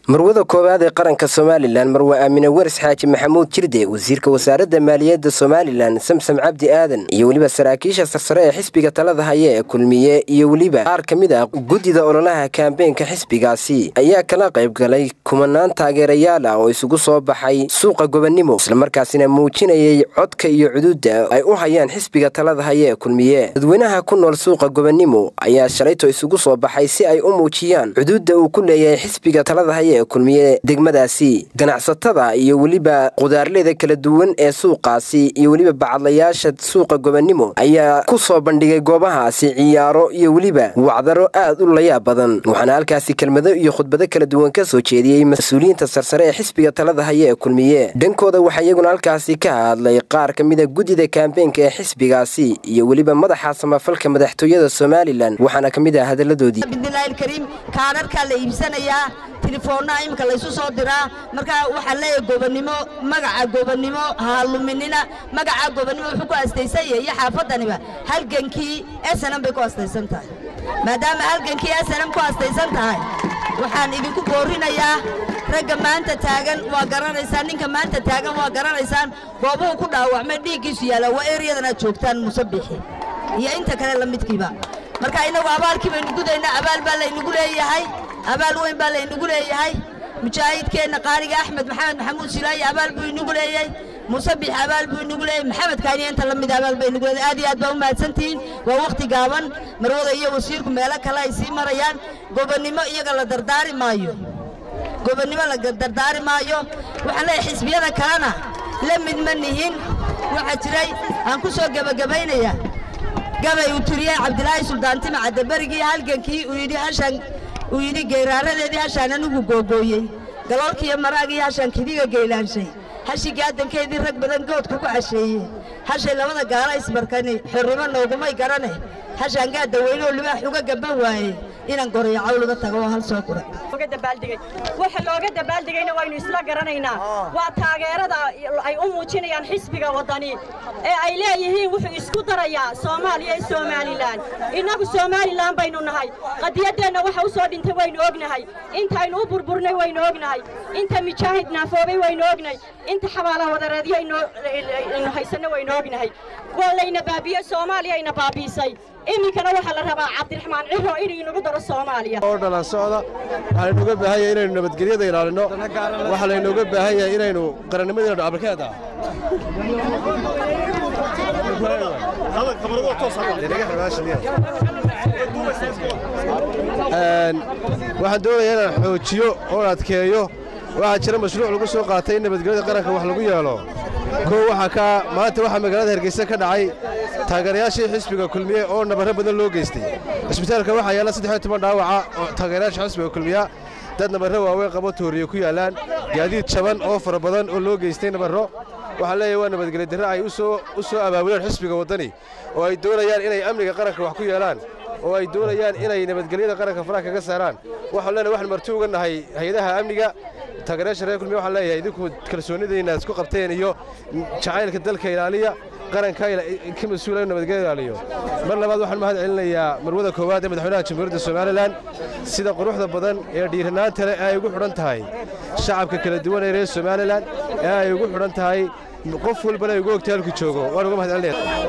marwada koowaad ee qaranka somalilan marwe aamine weris xaaji maxamuud jirde wasiirka wasaaradda maaliyadda somalilan samsam cabdi aadan iyo weliba saraakiisha sarsare ee xisbiga talada haya ee kulmiye iyo weliba qaar ka mid ah guddida ololaha kaambeenka xisbigaasi ayaa kala qayb galay kumanaan taageerayaal ah oo isugu soo baxay suuqa gobonnimo islamarkaasina muujinayay codka iyo cuduudda ay u hayaan xisbiga talada haya ee kulmiye dadweynaha ku nool suuqa gobonnimo ayaa shalayto isugu soo baxay si ay u muujiyaan cuduudda uu ku leeyahay xisbiga talada haya kulmiye degmadaasi ganacsatada iyo weliba qudaarleyda kala duwan ee suuqaasi iyo weliba bacadlayaasha suuqa gobonnimo ayaa ku soo bandhigay goobahaasi ciyaaro iyo weliba wacdaro aad u layaab badan waxaana halkaasi kelmado iyo khudbado kala duwan ka soo jeediyey mas-uuliyiinta sarsare ee xisbiga talada haya ee kulmiye dhankooda waxaa iyaguna halkaasi ka hadlay qaar ka mid a guddida kaambeenka ee xisbigaasi iyo weliba madaxa samafalka madaxtooyada somalilan waxaana ka mid ah hadaladoodii telefoonnaa iminka laysu soo diraa markaa waxaa leeyahay gobonnimo magaca gobonnimo haaluminina magaca gobonnimo wuxuu ku astaysan yahay iyo xaafadaniba halgankii snm bay ku astaysan tahay maadaama halgankii snm ku astaysan tahay waxaan idinku boorinayaa ragga maanta taagan waa garanaysaan ninka maanta taagan waa garanaysaan goobuhu ku dhaawacmay dhiiggiisu yaalla waa eryadan aad joogtaan musabixi iyo inta kale la midkiiba marka innagu abaalkii baynu gudaynaa abaal baa laynagu leeyahay abaal weyn baa laynagu leeyahay mujaahidkeenna qaaliga axmed maxamed maxamuud silaayi abaal buu inagu leeyahay musabix abaal buu inagu leeyahay maxamed kaaniya inta la mid abaal bay inagu leeyahay aad iyo aad baa u mahadsantihiin waa wakhti gaaban marwada iyo wasiirku meelo kale ay sii marayaan gobonnimo iyaga la dardaari maayo gobonnimo la dardaari maayo waxaan leeyahay xisbiyada kalena la mid ma nihin waxaa jiray aan ku soo gebagabaynaya gabay uu turiyey cabdilaahi suldaantima caddaberigii halgankii uu yidhi hashan uu yidhi geyraaradeedii hashaan anigu googooyey galoolkiiyo maraagii hashaan kidiga geylaanshay hashi gaadankeedii rag badan goodku ku casheeye hashay labada gaala isbarkani xorrimo noogumay garane hashaan gaadda weynoo libaax uga gaban waaye inaan gorayo cawluga tago oo hal soo gura waxa looga dabaaldegayna waynu isla garanaynaa waa taageerada ay u muujinayaan xisbiga waddani ee ay leeyihiin wuxuu isku darayaa soomaaliya iyo somalilan innagu somalilan baynu nahay qadiyaddeenna waxa u soo dhintay waynu ognahay intaynu u burburnay waynu ognahay inta mijaahid naafoobay waynu ognahay inta xabaalaha wadareedyo aynu haysanno waynu ognahay waa layna baabiye soomaaliyayna baabiisay iminkana waxaa la rabaa cabdiraxmaan ciro inuu inagu daro soomaaliya oo dhalan socda waxaa laynooga baahan yahay inaynu nabadgelyada ilaalino waxaa laynooga baahan yahay inaynu qarannimadina dhacabarkeeda waxaan doonayaa inaan xoojiyo oo adkeeyo waxaa jira mashruuc lagu soo qaatay in nabadgelyada qaranka wax lagu yeelo koo waxaa ka maanta waxaa magaalada hargeysa ka dhacay taageerayaashii xisbiga kulmiye oo nabarro badan loo geystay cisbitaalka waxaa yaalla saddex iyo toban dhaawaca oo taageerayaasha xisbiga kulmiya dad nabarro waaweyn qabo tooriye ku yaallaan gaadiid jaban oo fara badan oo loo geystay nabarro waxaa leeyahay waa nabadgelyo darre ay u soo abaabuleen xisbiga waddani oo ay doonayaan inay amniga qaranka wax ku yeelaan oo ay doonayaan inay nabadgelyada qaranka faraha kaga saaraan waxaan leenahay waxaan marti uga nahay hay-adaha amniga taageerayaasha reer kulmiya waxaan leeyahay idinku kalsoonidayna isku qabteen iyo jacaylka dalka ilaaliya qaranka ka mas-uula in nabadgelyo ilaaliyo mar labaad waxaan mahad celinayaa marwada koowaad ee madaxweynaha jamhuuriyadda somalilan sida quruxda badan ee dhiiranaanta leh ee ay ugu xidhan tahay shacabka kala duwan ee reer somalilan ee ay ugu xidhan tahay qof walbana ay ugu ogtay halku joogo waan uga mahad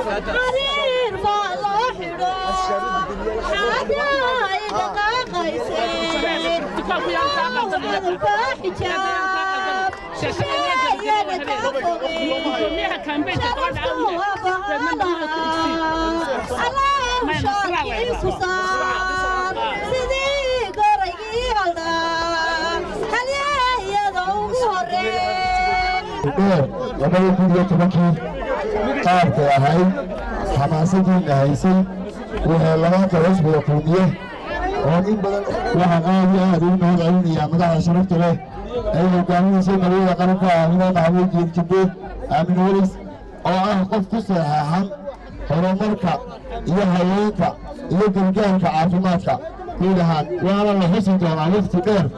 labada kun iyo tobankii qaabkay ahayd xamaasadiina haysay waxay labaanta xisbiga kulmiye oo in badan waxaan aad iyo aad ugu mahad celinayaa madaxda sharafta leh ay hogaaminaysay marwada qaranka aamine maxamuud jiirjibbe aamine welis oo ah qof ku saxeexan horumarka iyo haweenka iyo gargaarka caafimaadka guud ahaan waana la xusi doonaa wakhti dheer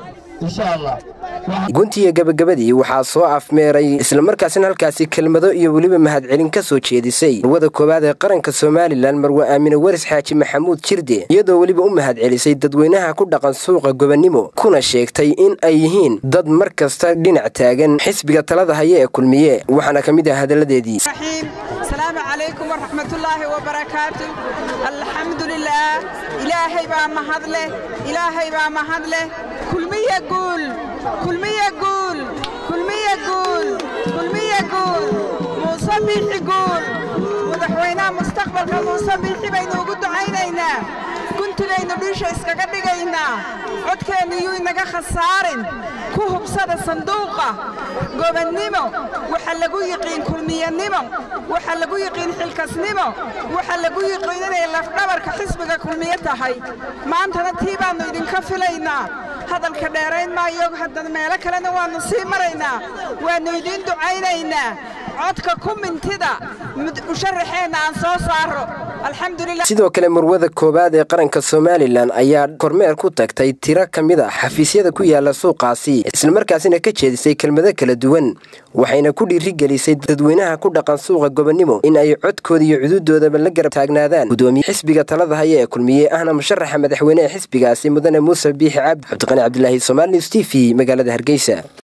insha allah guntiga gabagabadii waxaa soo afmeeray islamarkaasina halkaasi kelmado iyo weliba mahadcelin ka soo jeedisay marwada koowaad ee qaranka somalilan marwe aamine waris xaaji maxamuud jirde iyadoo weliba u mahadcelisay dadweynaha ku dhaqan suuqa gobonnimo kuna sheegtay in ay yihiin dad mar kasta dhinac taagan xisbiga talada haya ee kulmiye waxaana ka mid ah hadalladeedii السلام عليكم ورحمة الله وبركاته الحمد لله إلهي با مهدله إلهي با مهدله كل مي يقول كل مي يقول كل مي يقول كل مي يقول مصبح يقول مدحوينا مستقبل كمصبح بين وجود عينينا كنت لين بيش اسكاكدغينا codkeenu yuu inaga khasaarin ku hubsada sanduuqa gobonnimo waxa lagu yiqiin kulmiyanimo waxa lagu yiqiin xilkasnimo waxa lagu yiqiin inay lafdhabarka xisbiga kulmiye tahay maantana tii baannu idinka filaynaa hadalka dheerayn maayo haddana meelo kalena waannu sii maraynaa waannu idiin ducaynaynaa codka ku mintida musharaxeenna aan soo saaro sidoo kale marwada koowaad ee qaranka somalilan ayaa kormeer ku tagtay tiro ka mid a xafiisyada ku yaala suuqaasi islamarkaasina ka jeedisay kelmado kala duwan waxayna ku dhiirigelisay dadweynaha ku dhaqan suuqa gobonnimo in ay codkooda iyo cududoodaba la garab taagnaadaan gudoomiye xisbiga talada haya ee kulmiye ahna musharaxa madaxweyne ee xisbigaasi mudane muuse biixi cabdi cabdiqani cabdilaahi somaali news t v magaalada hargeysa